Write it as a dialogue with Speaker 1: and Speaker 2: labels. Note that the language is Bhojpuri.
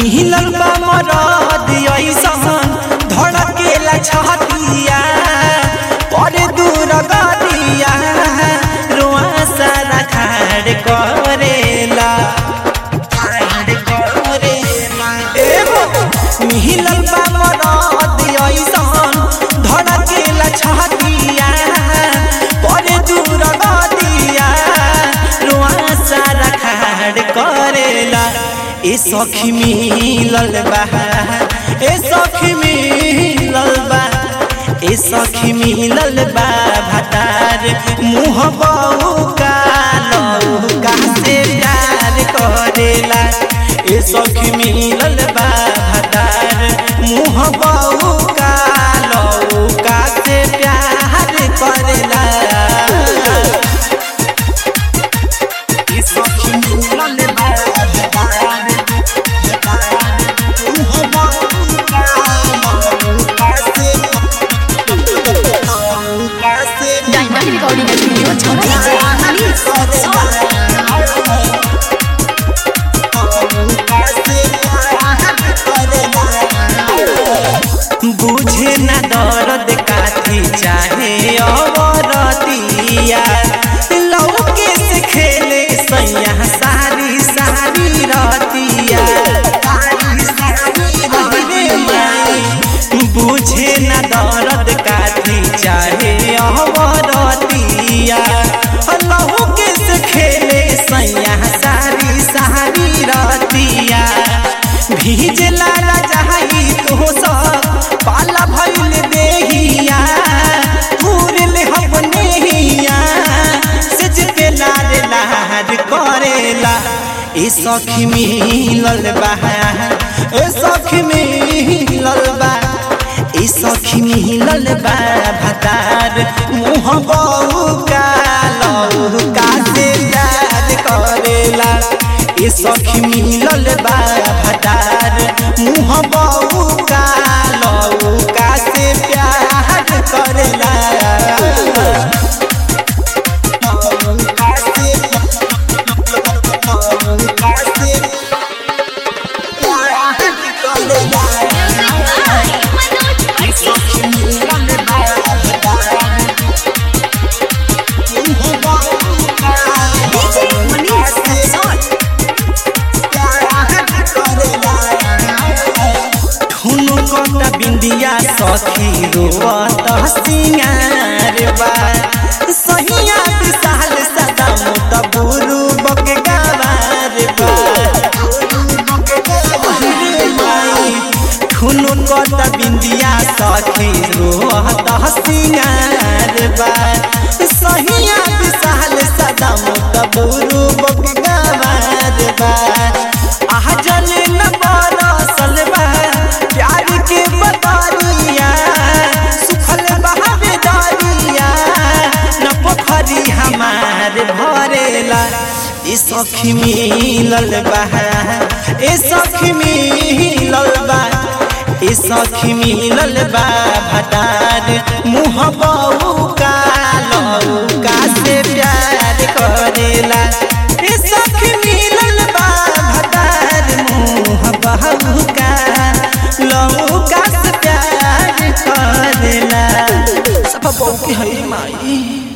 Speaker 1: मिलल बा मरद ऐसन धड़केला छतिया पर दूर गरिया रोआ सारा खाड़ करेला खाड़ करेला एगो मिलल बा मरद ऐसन धड़केला छतिया पर दूर गरिया रोआ सारा खाड़ करेला ए सखी मिलल बा ए सखी मिलल बा ए सखी मिलल बा भतार मुँह बहू कालू का से प्यार करेला ए सखी मिलल बा भतार मुँह बहू कालू का से प्यार करेला ए सखी मिलल बा भतार मुँह बहू कालू का से
Speaker 2: डायमंड रिकॉर्डिंग स्टूडियो छोड़ा
Speaker 1: बुझे न दर्द काथी चाहे अवरतिया लौके से खेले सैया सारी सारी रतिया अरे माई, बुझे न दर्द काथी चाहे अवरतिया लौके से खेले सैया सारी सारी रतिया भीजला राजाई तो सब पाला भइल देहिया पूरल अपने हिया सज पे लार लार करेला ए सखी मिलल बा ए सखी मिलल बा ए सखी मिलल बा भतार मुँह बहू कालू का से प्यार करेला ए सखी मिलल बा भतार मुँह बहू कालू का से प्यार करेला का से का से प्यार करेला ए सखी मिलल बा भतार मुँह बहू कालू का से ठुनुकत बिंदिया सखी रोवत सिंगार बा सहिया विशाल सदा मुत बुरु बक गवार बा अरे माई, ठुनुकत बिंदिया सखी रोवत सिंगार बा सहिया विशाल सदा मुत बुरु बक गवार बा आह जल न बरसल बा प्यार के बतरिया सुखल बहावे दरिया न पोखरी हमार भरेला ए सखी मिलल बा ए सखी मिलल बा ए सखी मिलल बा भतार मुँह बहू कालू का से प्यार करेला ए सखी मिलल बा भतार मुँह बहू का लहू का से प्यार करेला सब बहू के है माई